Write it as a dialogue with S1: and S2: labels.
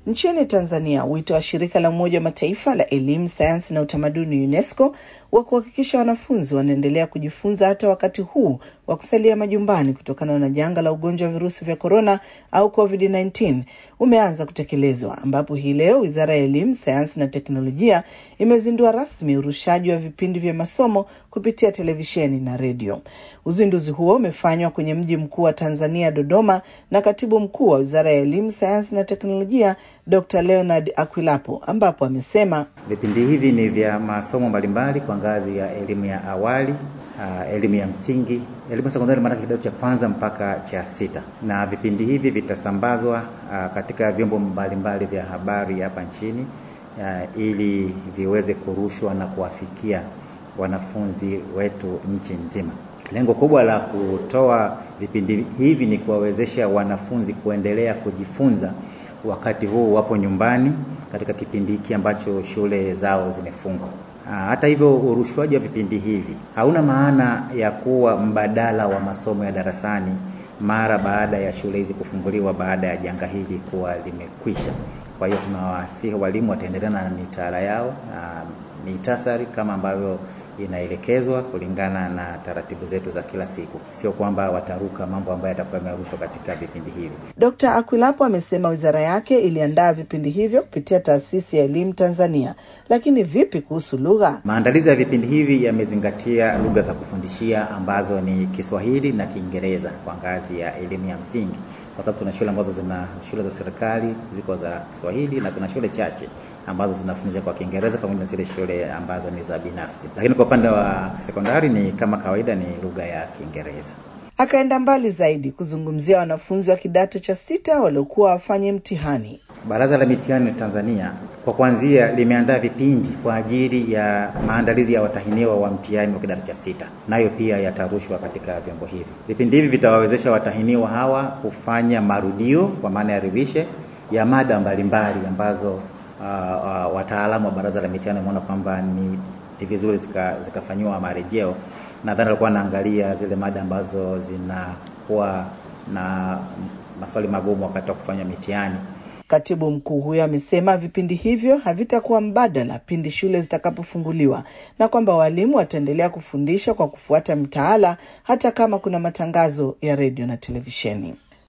S1: Nchini Tanzania, wito wa shirika la Umoja wa Mataifa la elimu, sayansi na utamaduni UNESCO wa kuhakikisha wanafunzi wanaendelea kujifunza hata wakati huu wa kusalia majumbani kutokana na janga la ugonjwa wa virusi vya korona au COVID-19 umeanza kutekelezwa, ambapo hii leo Wizara ya Elimu, Sayansi na Teknolojia imezindua rasmi urushaji wa vipindi vya masomo kupitia televisheni na redio. Uzinduzi huo umefanywa kwenye mji mkuu wa Tanzania, Dodoma, na katibu mkuu wa Wizara ya Elimu, Sayansi na Teknolojia Dr. Leonard Akwilapo, ambapo amesema
S2: vipindi hivi ni vya masomo mbalimbali kwa ngazi ya elimu ya awali Uh, elimu ya msingi, elimu ya sekondari, maanake kidato cha kwanza mpaka cha sita, na vipindi hivi vitasambazwa uh, katika vyombo mbalimbali vya habari hapa nchini uh, ili viweze kurushwa na kuwafikia wanafunzi wetu nchi nzima. Lengo kubwa la kutoa vipindi hivi ni kuwawezesha wanafunzi kuendelea kujifunza wakati huu wapo nyumbani katika kipindi hiki ambacho shule zao zimefungwa. Hata hivyo, urushwaji wa vipindi hivi hauna maana ya kuwa mbadala wa masomo ya darasani mara baada ya shule hizi kufunguliwa baada ya janga hili kuwa limekwisha. Kwa hiyo tunawasihi walimu wataendelea na mitaala yao na mitasari kama ambavyo inaelekezwa kulingana na taratibu zetu za kila siku, sio kwamba wataruka mambo ambayo yatakuwa yamerushwa katika vipindi hivi.
S1: Dkt. Akwilapo amesema wizara yake iliandaa vipindi hivyo kupitia Taasisi ya Elimu Tanzania. Lakini vipi kuhusu lugha?
S2: Maandalizi ya vipindi hivi yamezingatia lugha za kufundishia ambazo ni Kiswahili na Kiingereza kwa ngazi ya elimu ya msingi, kwa sababu tuna shule ambazo zina shule za serikali ziko za Kiswahili na kuna shule chache ambazo zinafundisha kwa Kiingereza pamoja na zile shule ambazo ni za binafsi, lakini kwa upande wa sekondari ni kama kawaida, ni lugha ya Kiingereza.
S1: Akaenda mbali zaidi kuzungumzia wanafunzi wa kidato cha sita waliokuwa wafanye mtihani.
S2: Baraza la Mitihani Tanzania kwa kuanzia limeandaa vipindi kwa ajili ya maandalizi ya watahiniwa wa mtihani wa kidato cha sita, nayo pia yatarushwa katika vyombo hivi. Vipindi hivi vitawawezesha watahiniwa hawa kufanya marudio kwa maana ya revision ya mada mbalimbali ambazo Uh, uh, wataalamu wa baraza la mitihani wameona kwamba ni, ni vizuri zikafanyiwa zika marejeo. Nadhani alikuwa anaangalia zile mada ambazo zinakuwa na maswali magumu wakati wa kufanya mitihani.
S1: Katibu mkuu huyo amesema vipindi hivyo havitakuwa mbadala pindi shule zitakapofunguliwa na kwamba walimu wataendelea kufundisha kwa kufuata mtaala hata kama kuna matangazo ya redio na televisheni.